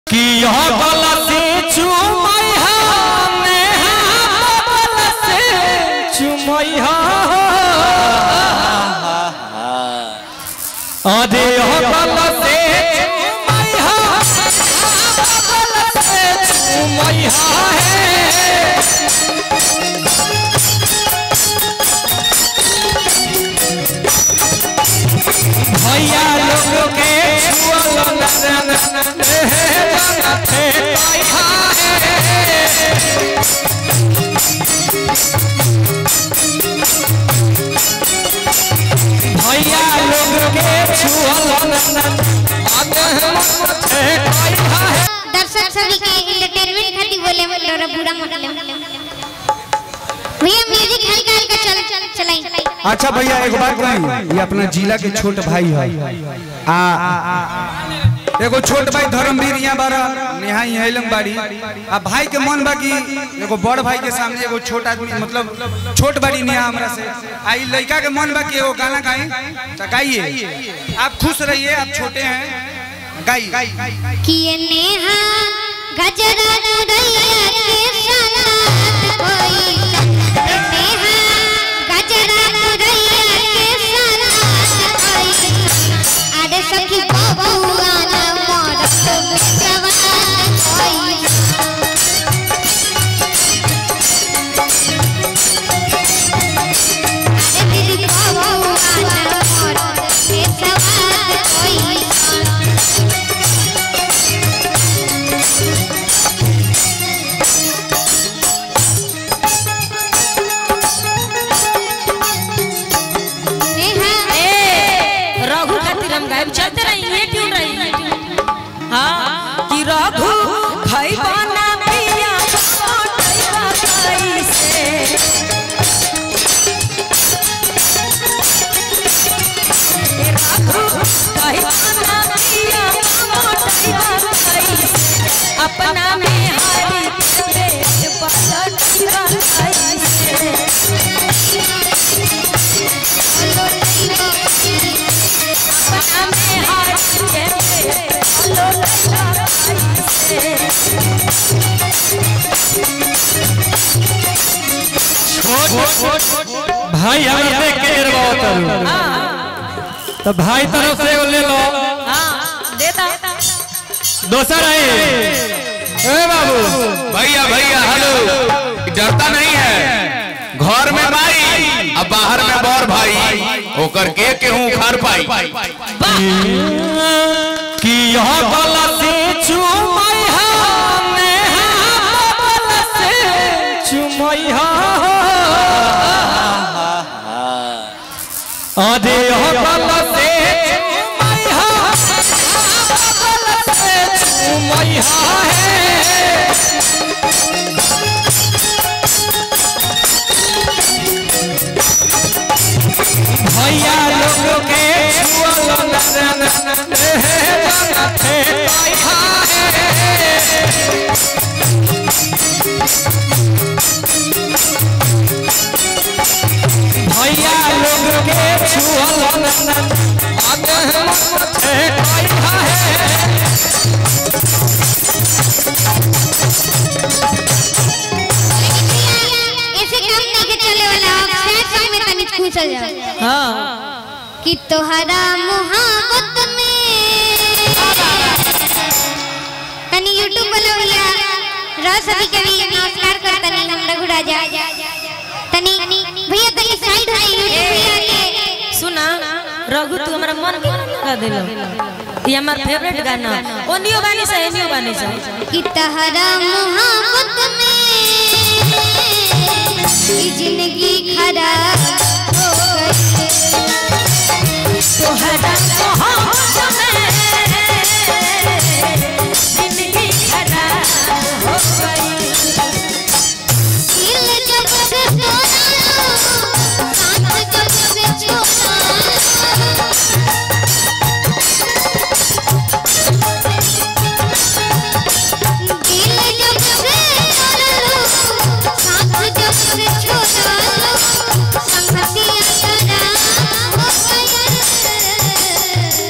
कि यह गलत चुमैहा नेहा गलत चुमैहा अरे यह गलत चुमैहा गलत चुमैहा है भैया लोग के छुअल नरन हे पैहा भैया लोग के छुअल नरन हे पैहा दर्शक सभी के एंटरटेनमेंट खातिर बोले लोरा बुरा मत ले भैया म्यूजिक हल्का हल्का चल चल चलाई अच्छा भैया एक बात कही ये अपना जिला के छोट भाई है आ एगो छोट भाई धर्मवीर यहाँ बारा नेहा यहाँ लंग बाड़ी आ भाई के मन बा कि एगो बड़ भाई के सामने एगो छोट आदमी मतलब छोट बाड़ी नेहा हमरा से आ ई लड़का के मन बा कि एगो गाना गाई तो गाइए आप खुश रहिए आप छोटे हैं गाइए किए नेहा गजरा चुरैया के साथ कोई नेहा गजरा चुरैया के साथ कोई अरे सखी बबुआ ना मोर सवार कोई अरे दीदी बबुआ ना मोर सवार कोई नेहा ए रघु खातिर हम गायब चलते रही ये क्यों रही हाँ कि रघु खैबा ना पिया मोटैबा कैसे ए रघु खैबा ना पिया मोटैबा कैसे अपना में हारी के पेट पलटैबा कैसे अपना में हारी के पेट पलटैबा कैसे भाई हमरा देख के एरवा उतरू तो भाई तरफ से एगो ले लो हाँ देता दोसर आई ए बाबू भैया भैया हेलो डरता नहीं है घर में भाई अब बाहर में बौर भाई होकर के केहू उखाड़ पाई कि यह गलत चुमैहा नेहा गलत चुमैहा अरे यह गलत चुमैहा गलत चुमैहा है भैया लोग के छुअल नरन हे पैहा भैया लोग के छुअल नरन हे पैहा ऐसे काम नहीं के चले वाला सैड सॉन्ग में तनी पूछल जाओ हाँ कि तोहरा मोहब्बत में तनी यूट्यूब वाला भैया रस अभी कभी नमस्कार कर तनी हम रघु राजा तनी भैया तनी साइड हो यूट्यूब भैया के सुना रघु तू हमारा मन का दिलो ये हमार फेवरेट गाना ओनियो बानी से एनियो बानी से कि तोहरा मोहब्बत में ई जिंदगी खराब हो गई तोहरा मोहब्बत में जिंदगी खराब हो गई दिल जब से तोड़ा साथ जब से छोड़ा दिल जब से तोड़ा साथ जब से छोड़ा संगतिया तेरा हो गया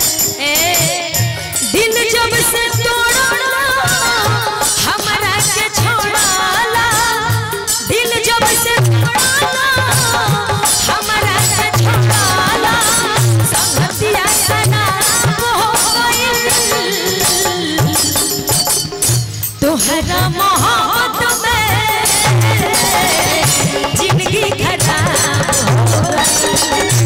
तहरा मोहब्बत में जिंदगी खराब हो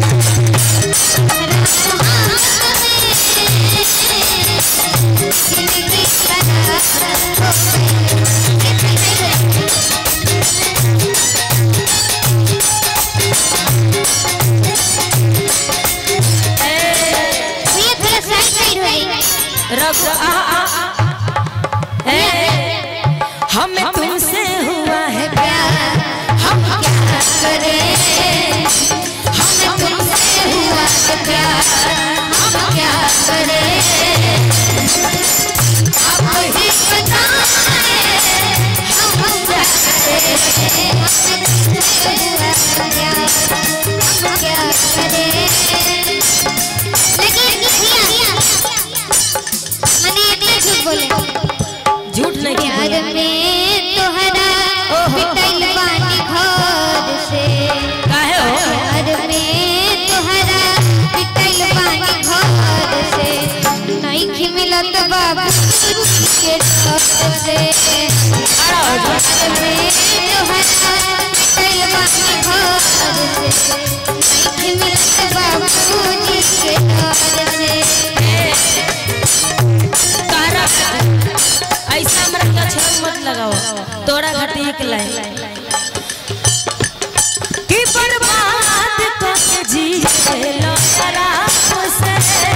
भैया थोड़ा साइड साइड हो जाइए रघु आ आ आ ए हमें तुमसे हुआ है प्यार हम क्या करें हमें तुमसे हुआ है प्यार हम क्या करें आप ही बताएं हम क्या बोले झूठ नहीं प्यार में तोहरा पिटल बानी घर से काहे हो प्यार में तोहरा पिटल बानी घर से नहीं मिलत बाबू के डर से प्यार में तोहरा पिटल बानी घर से नहीं मिलत बाबू के डर से तारा ऐसा हमरा के छल मत लगाओ तोरा घाटी एक लाइन कि बर्बाद करके जी लो आराम से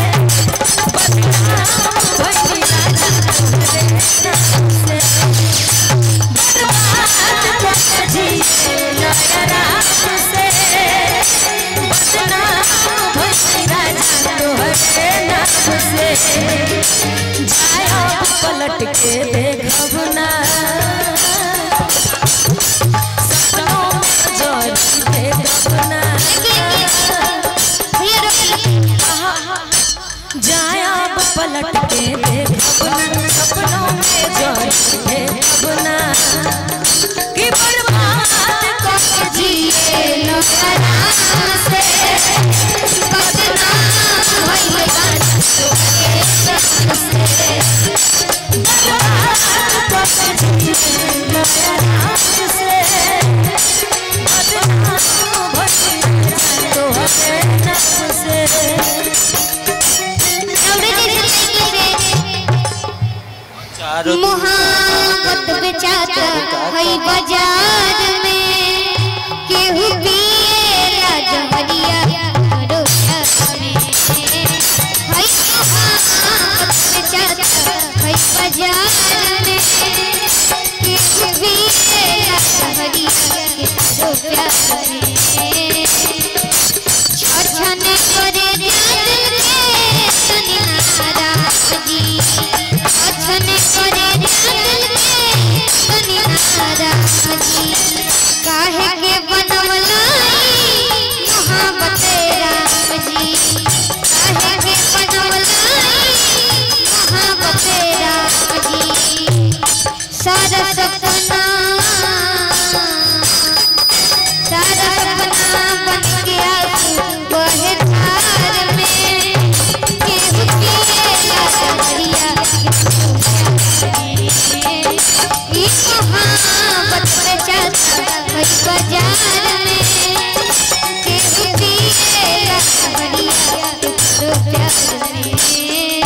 बदनाम भइली राजा तोरे नाम से बर्बाद करके जी लो आराम से बदनाम भइली राजा तोरे नाम से जाया पलट के देखब ना सपनों में जोड़ी देखब ना भैया रोकिए जाया पलट के देखब ना सपनों में जोड़ी देखब ना कि बर्बाद करके जिए लो आराम से बदनाम भइल गाना तोरे नाम से मोहब्बत बेचाता है बाजार में केहू पिएला जहरिया करो में है मोहब्बत बेचाता है बाजार में केहू पिएला जहरिया करो प्यार में छछने करे दिल के सनिहारा जी छछने करे दिल के सनिहारा जी काहे के बनवलाई मोहब्बत राम जी काहे के बनवलाई मोहब्बत राम जी सारा सपना सारा सपना बन गया वह धार में केहू पिएला जहरिया ई मोहब्बत बेचाता है बाजार में केहू पिएला जहरिया तो प्यार में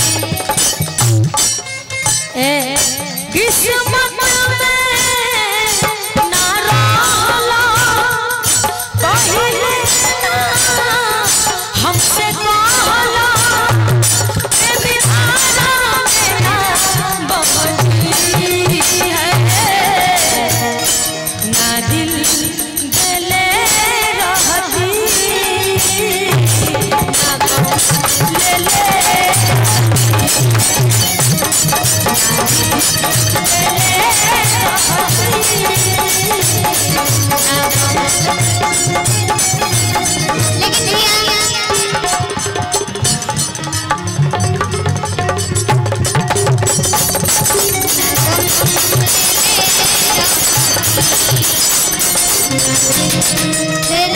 ए, किस्मत में ना रहला, पहिले ना हमसे कहला, ए बिहारा में ना बहनी है। ना दिल देले रहती, ना गम लेले लेकिन भैया दिल